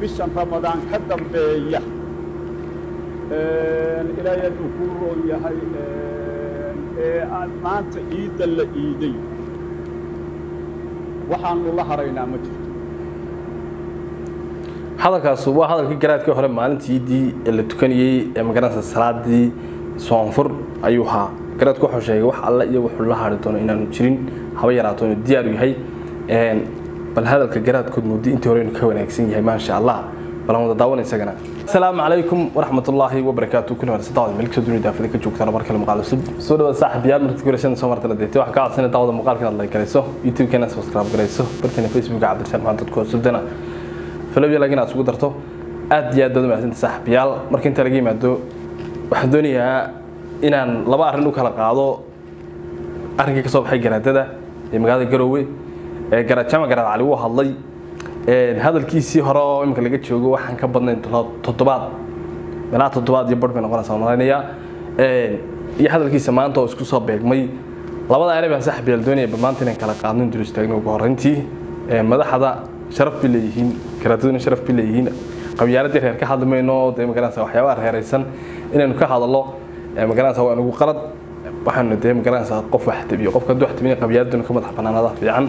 bishan ramadaan ka dambeeya ilaahay hadduu kuu roon yahay ee aad maanta ciidda la iiday waxaanu la haraynaa ma jirto hadalkaas waa hadalkii garaadkii hore maalintiidii ee la tukanayey ee magaranaysa salaadii soonfur ayuu ahaa garaadku wuxuu sheegay wax alle iyo wuxuu la hari doono inaanu jirin haba yaraato inuu diyaar u yahay bal hadalka garaadkood muddo intii hore inuu ka wanaagsan yahay maasha allah bal aan wada daawana isagana asalaamu calaykum waraxmatullaahi wabarakaatu kulli hore saddex meel kasoo dunida daafida ka joogtaan mar kale muuqaal cusub soo dhawaad saaxiibayaal markii gurashada soo martana deetay waxaa ka codsanay daawada muuqaalka inaad like garayso youtube-keena subscribe garayso barteena facebooka cabdirashaan maxamed dadku cusubdana falowya laakiin aad isugu darto aad iyo aad baad umahadsanta saaxiibayaal marka inta laga yimaado waxaan doonayaa inaan laba arrin u kala qaado arrinkii ka soo baxay garaadada ee magaalada garoowe ee garaajama garaad cali wuu hadlay hadalkiisii hore oo imika laga joogo waxaan ka badnayn toddobaad meelaha toddobaad iyo barh bay noqonaysaa malaynayaa iyo hadalkiisa maanta oo isku soo beegmay labada eray baan saaxiibayaal doonaya bal maanta inaan kala qaadno intuu istaagno ugu horreyntii madaxda sharaf bay leeyihiin garaadaduna sharaf bay leeyihiin qabyaaladii reer ka hadli mayno dee magaranaysa waxyaabaha reeraysan inaynu ka hadallo magaranaysa waa nagu qalad waxaanu dee magaranaysa qof wax tabiyo qofka hadduu wax tabiyo qabyaaladuna ka madax bannaanada fiican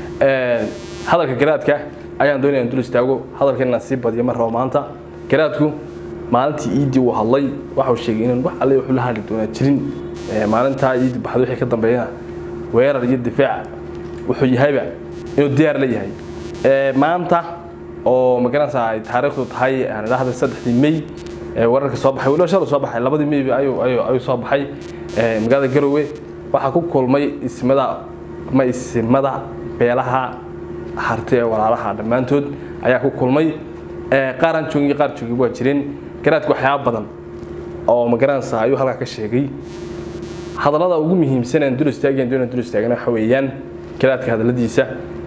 hadalka garaadka ayaan doonaya dul istaago hadalka inaan sii badiyo mar rabo maanta garaadku maalintii iidii uu hadlay waxau sheegay inaan wax alle wuxuu la hadli doonaa jirin maalintaa iidi baxda wixii ka dambeeyana weerar iyo difaac wuxuu yahayba inuu diyaar la yahay maanta oo magaranaysa ay taariikhdu tahay aan idhaahda saddexdii may wararka soo baxay weliba shal soo baxay labadii may ayuu ayuu soo baxay magaalada garowe waxaa ku kulmay ismada ma isimada beelaha harti ee walaalaha dhammaantood ayaa ku kulmay qaaraan joogin iyo qaar joogin waa jireen garaadku waxyaaba badan oo magaranaysa ayuu halkaa ka sheegay hadallada ugu muhiimsan aan dul istaagayn doonaan dul istaagana waxa weeyaan garaadka hadalladiisa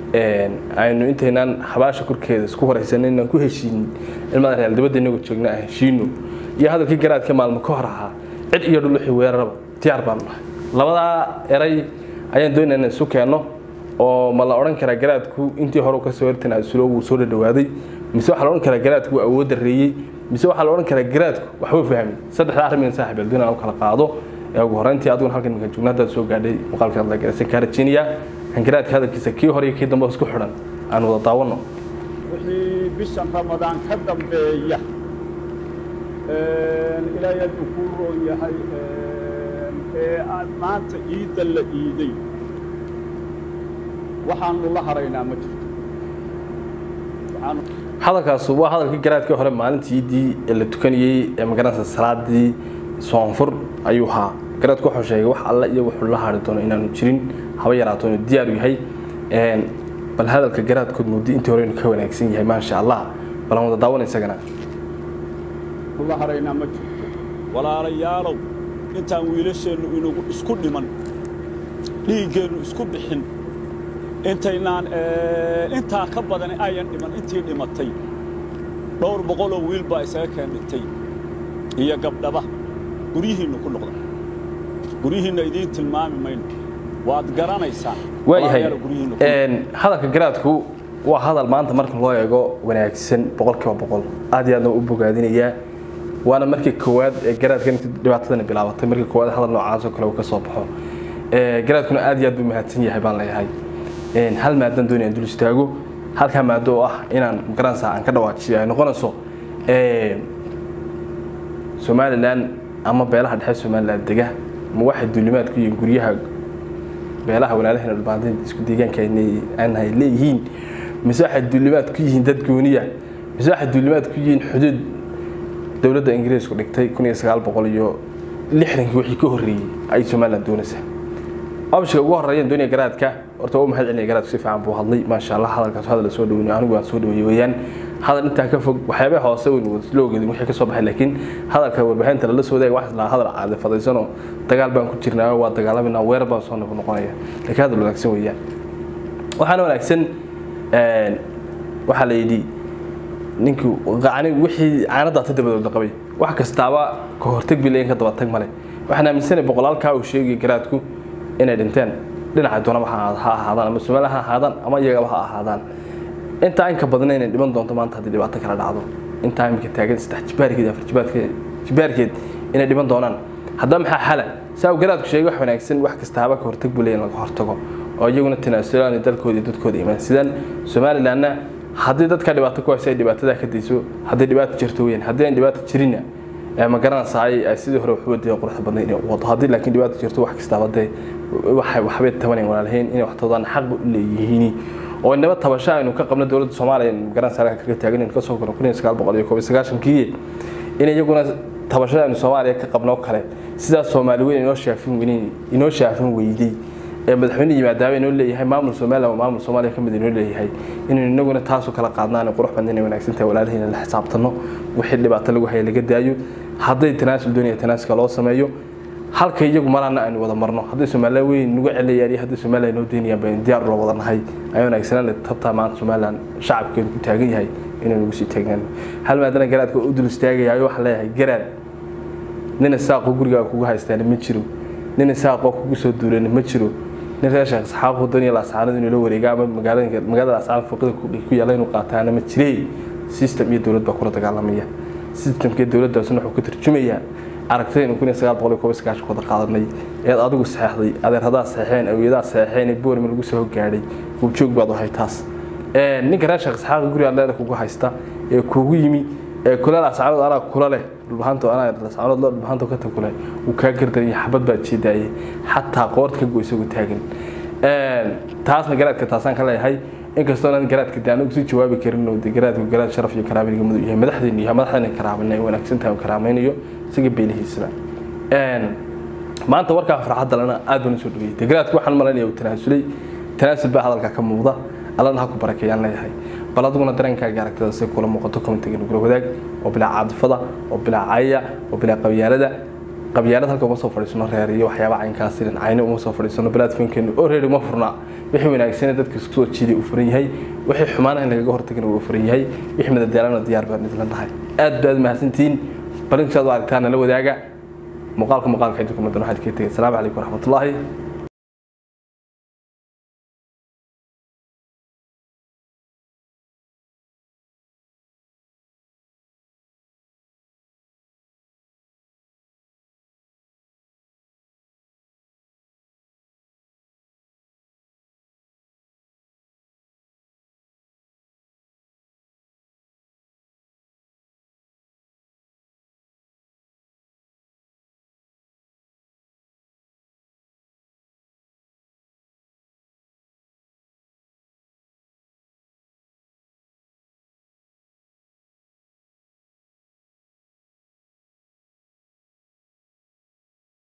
aynu intaynaan habaasha korkeeda isku horaysan inaan ku heshiinin ilmada real dibadda inagoo joogna aan heshiino iyo hadalkii garaadka maalmo ka hor ahaa cid iyo dhul wixii weeraraba diyaar baanu nahay labadaa eray ayaan doonaya inaan isu keenno oo ma la odhan karaa garaadku intii hore kasoo hortana suloogu soo dhadhawaaday mise waxaa la odhan karaa garaadku waa awood dareeyey mise waxaa la odhan karaa garaadku waxba fahmay saddexda arrimin saaxib aldoon aan u kala qaado ee ugu horreyntii adiguna halkan iminka joogna haddaad soo gaadhay muuqaalka hadla garaysan kaa rajeynayaa aan garaadka hadalkiisa kii hore iyo kii dambe isku xidhan aan wada daawanno wixii bishan ramadaan ka dambeeya ilaahay hadduu kuu roon yahay ee aad maanta ciidda la iiday waxaanu la haraynaa ma jirto hadalkaas waa hadalkii garaadkii hore maalintiidii ee la tukanayey ee magaranaysa salaadii soonfur ayuu ahaa garaadku wuxuu sheegay wax alle iyo wuxuu la hari doono inaanu jirin haba yaraato inuu diyaar u yahay bal hadalka garaadkood muddo intii hore inuu ka wanaagsan yahay maasha allah bal aan wada daawana isagana la haraynaa ma jirto walaalayaalow intaan wiilasheennu inagu isku dhiman dhiiggeennu isku bixin intaynaan intaa ka badani ayan dhiman intii dhimatay dhowr boqoloo wiil baa isaga keen dhintay iyo gabdhaba guryihiinnu ku noqda guryihiinna idiin tilmaami mayno waad garanaysaan waayahay hadalka garaadku waa hadal maanta marka loo eego wanaagsan boqolkiiba boqol aad iyo aadna u bogaadinayaa waana markii koowaad ee garaadka intii dhibaatadani bilaabatay markii koowaad hadal noocaas oo kale uu ka soo baxo garaadkuna aad iyo aad buu mahadsan yahay baan leeyahay hal maadan doonaya dul istaago halkaa maado oo ah inaan magaranaysa aan ka dhawaajiyo ay noqonayso somalilan ama beelaha dhexe somalilan dega ma waxay duulimaad ku yihiin guryaha beelaha walaalahayna dhulbaantaynta isku deegaanka aanhay leeyihiin mise waxay duulimaad ku yihiin dad gooniya mise waxay duulimaad ku yihiin xuduud dowladda ingiriisku dhigtay kun iyo sagaal boqol iyo lixdankii wixii ka horreeyey ay somalilan doonaysaa abshiga ugu horreeyaan doonaya garaadka horta waa mahad celinaya garaadku si fiican buu hadlay maasha allah hadalkaas hadal soo dhaweynay anigu waan soo dhaweeyey weeyaan hadal intaa ka fog waxyaabaha hoose weyn wada loo ogeedin wixii ka soo baxay laakiin hadalka warbaahinta lala soo wadaagay wax islaa hadal caadi fadaysanoo dagaal baan ku jirnaa waa dagaalaminaa weerar baan soo noqonaya laakiin hadal wanaagsan weeyaan waxaana wanaagsan waxaa la yidhi ninkii qacni wixii caanadaata dabadooda qabay wax kastaaba ka hortag bi leeyin ka daba tag male waxaan aaminsanay boqolaalkaa uu sheegay garaadku inay dhinteen dhinaca doonaba ha ahaadaan ama somaliland ha ahaadaan ama iyagaba ha ahaadaan intaa inka badna inay dhiman doonto maanta haddii dhibaato kala dhacdo intaa imika taagan saddex jibaarkeed afar jibaarkeed jibaarkeed inay dhiman doonaan haddaba maxaa xala saa uu garaadku sheegay wax wanaagsan wax kasta haba ka hortag buu leeyahay in laga hortago oo iyaguna tanaasulaan dalkooda iyo dadkooda imaan sidaan somalilandna haddii dadka dhibaato ku haysa ay dhibaatadaa ka dayso haddii dhibaato jirto weyn haddii aan dhibaato jirinna ma garanaysaa ay sidii hore waxu wadaya quruxda badnay inay wado haddii laakiin dhibaato jirto wax kastaaba dee waxay waxbay tabanayn walaalahayn inay wax todaan xaq u leeyihiin oo inaba tabasho aynu ka qabno dowladda soomaaliya magaranaysaa halka kaga taagan inuu kasoo galo kun iyo sagaal boqol iyo koob iyo sagaashankii in iyaguna tabashada aynu soomaaliya ka qabno kale sidaas soomaali weyn inoo shaafin weynin inoo shaafin weyday ee madaxweyne yimaadaaba inoo leeyahay maamul somaliland oo maamul soomaaliya ka mid inoo leeyahay inaynu inaguna taasoo kala qaadnaan qurux badan inay wanaagsan tahay walaalahayna la xisaabtano wixii dhibaato lagu haya laga daayo hadday tanaasul doonaya tanaasulka loo sameeyo halka iyagu marana aynu wada marno hadday somaliland weyn nagu celinayaan iyo hadday somaliland noo deynayaan baynu diyaar ula wada nahay ay wanaagsanaan tabtaa maanta somaliland shacabkeedu ku taagan yahay inaynu ugu sii taagnaan hal maadana garaadka u dul istaagayayo waxaan leeyahay garaad nina saaqo gurigaaga kugu haystaana ma jiro nina saaqo kugu soo duulana ma jiro nin reer sheekh isxaaq doonaya laascaanada inuu la wareega ama magaalada magaalada laascaanada fooqida ku yaalla inuu qaataana ma jiree system iyo dowlad baa kula dagaalamaya systemkii dowladdaasna wuxuu ka tarjumayaa aragtaynu kun iyo sagaal boqol iyo koob iyo sagaashan wada qaadanay eed adigu saxeexday adeeradaa saxeexeen awiyadaha saxeexeen ee boorima lagu soo gaadhay goobjoog baad ahay taas ninka reer sheekh isxaaq guriga leeda kugu haysta ee kugu yimi ee kula laascaanood anaa kula leh dhulbahaanto anaa laascaanood loo dhulbahaanto ka tagule wuu kaa gardan iyo xabad baad jeedaayay xataa qoorta ka go isagoo taagan taasna garaadka taasaan ka leeyahay inkastoo aan garaadka de anagu sii jawaabi karin oo de garaadku garaad sharaf iyo karaaminiga mudug yahay madaxdeenu yahay madaxdeena karaamayna wanaagsan tahay karaamaynayo isaga beelihiisaba maanta warkaa farxadda lana aad baan usoo dhaweeyey de garaadku waxaan malaynaya uu tanaasulay tanaasul baa hadalka ka muuqda allana ha ku barakeeyaan leeyahay bal adiguna dareenkaaga aragtada si kula muuqato commentiga nugula wadaag oo bilaa caadifada oo bilaa caya oo bilaa qabyaalada qabyaalad halka uma soo fadhiisano reer iyo waxyaaba caynkaas dhinacayna uma soo fadhiisano platformkeenu already uma furna wixii wanaagsan dadka isku soo jiiday uu furan yahay wixii xumaana in lagaga hortagina uu furan yahay wixii madadaalana diyaar baan idinla tahay aad baad mahadsantihiin bal intaad u aragtaana la wadaaga muuqaalka muuqaalka idinku madan waxaad kaga tegay asalaamu calaykum waraxmatullaahi